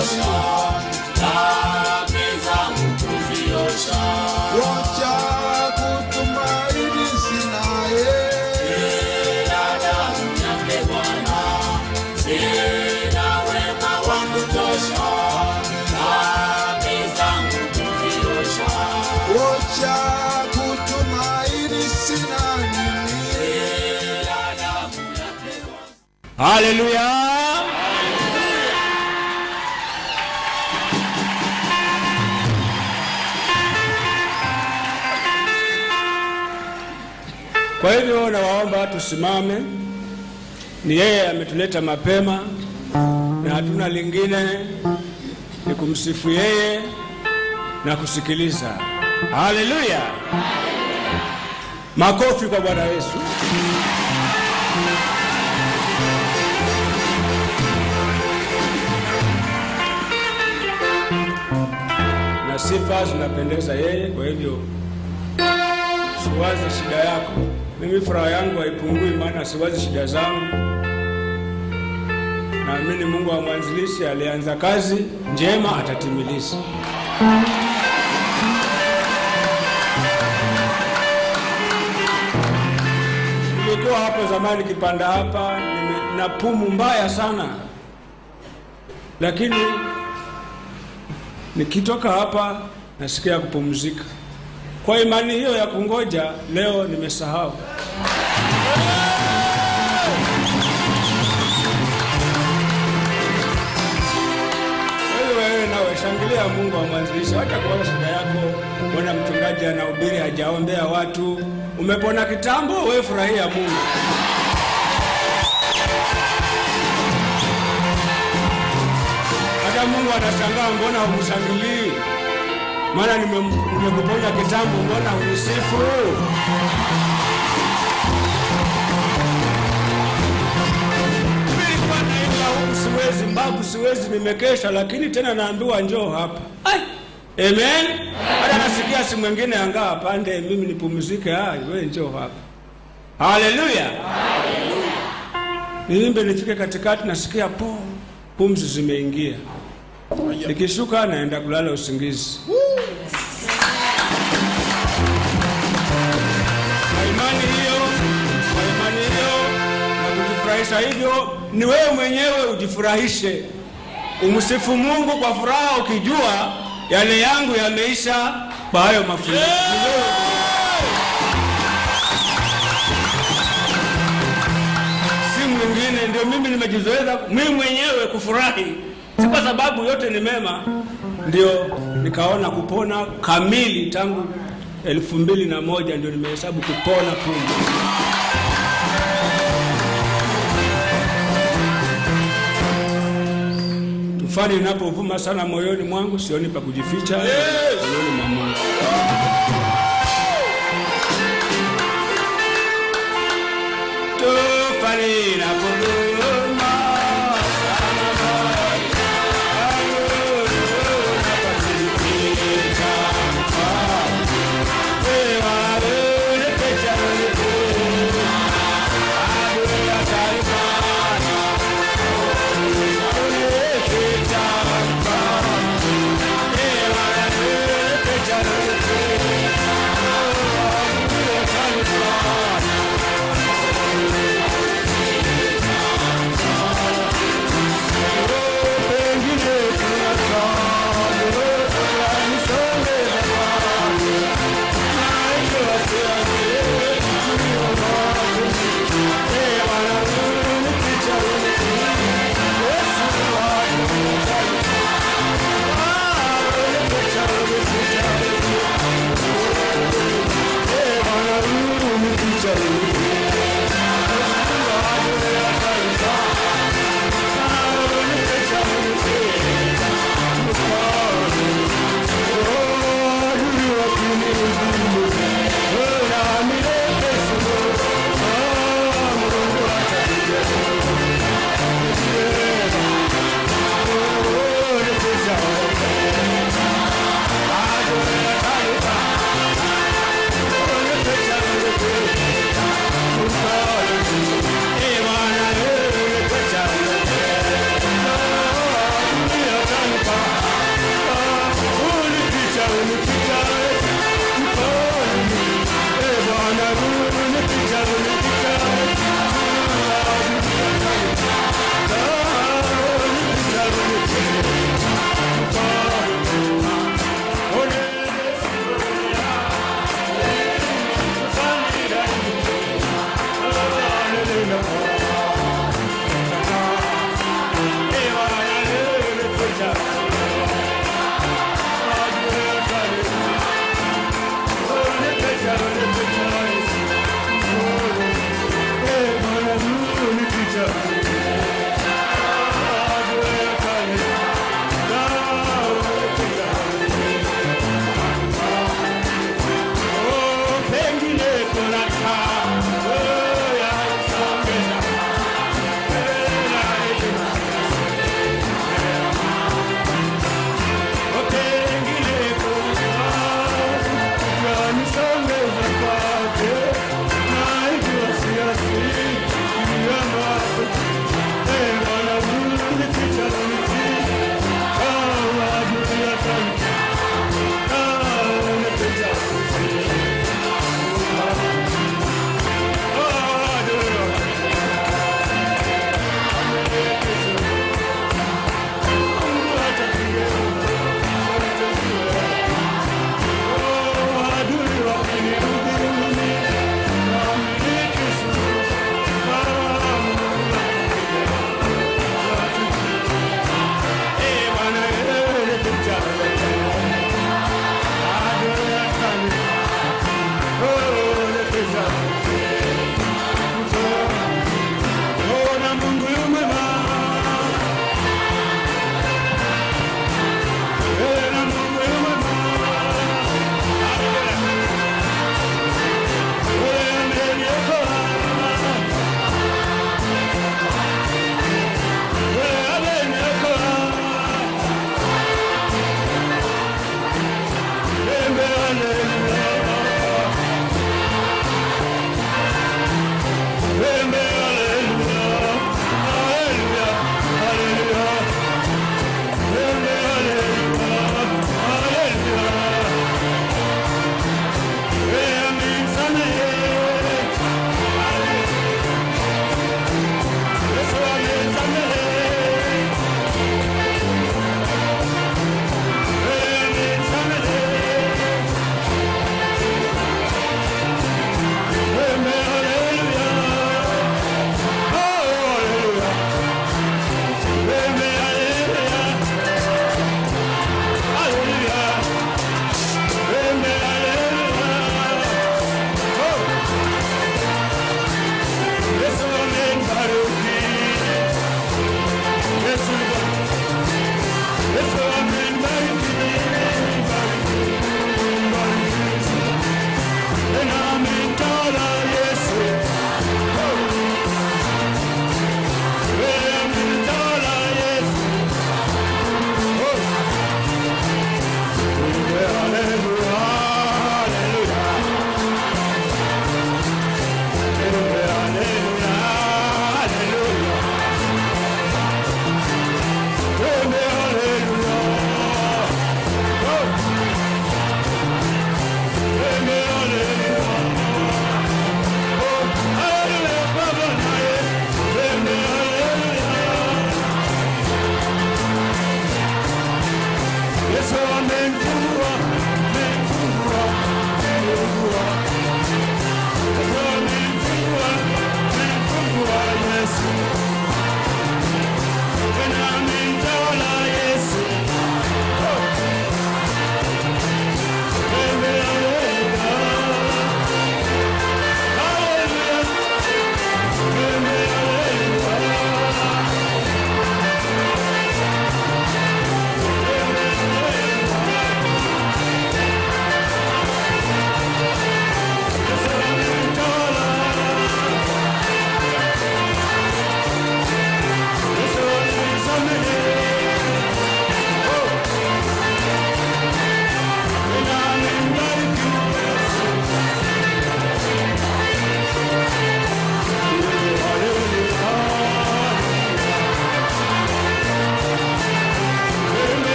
kutosha, dhambi zangu kuziosha. wacha kutumaini sinaye Ila damu yake Bwana, sina wema wa kutosha, dhambi zangu kuziosha. wacha kutumaini sina mimi Ila damu yake Bwana. haleluya kwa hivyo nawaomba tusimame ni yeye ametuleta mapema na hatuna lingine ni kumsifu yeye na kusikiliza haleluya makofi kwa bwana yesu na sifa zinapendeza yeye. Kwa hivyo siwazi shida yako, mimi furaha yangu haipungui, maana siwazi shida zangu. Naamini Mungu wa mwanzilishi alianza kazi njema atatimiliza. Nilikuwa hapo zamani kipanda hapa nime- na pumu mbaya sana, lakini nikitoka hapa nasikia kupumzika. Kwa imani hiyo ya kungoja, leo nimesahau. Wewe wewe nawe shangilia Mungu wa mwanzilishi, hata kuona shida yako. Mbona mchungaji anahubiri hajaombea watu? Umepona kitambo, wewe furahia Mungu. Hata Mungu anashangaa, mbona humshangilii? Maana nime- nimekuponya kitambo, mbona hunisifu? Mimi nilikuwa naimba huku siwezi, mbavu siwezi, nimekesha, lakini tena naambiwa njoo hapa. Ai, amen. Hata nasikia si mwingine angaa pande, mimi nipumzike. Ah, wewe njoo hapa. Haleluya. Niimbe nifike katikati, nasikia po pumzi zimeingia. Nikishuka naenda kulala usingizi. Kwa imani hiyo, kwa imani hiyo na kujifurahisha hivyo, ni wewe mwenyewe ujifurahishe, umsifu Mungu kwa furaha, ukijua yale yangu yameisha kwa hayo mafunzo. Ni wewe si mwingine. Ndio mimi nimejizoeza mimi mwenyewe kufurahi, si kwa sababu yote ni mema. Ndio nikaona kupona kamili tangu elfu mbili na moja ndio nimehesabu kupona pumzi. Tufani inapovuma sana moyoni mwangu, sioni pa kujificha moyoni mwa Mungu. Tufani inapovuma sana moyoni mwangu, napatikita mfano. Wewe wewe pecha wewe, adui atalifanya Thank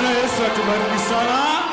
Bwana Yesu atubariki sana.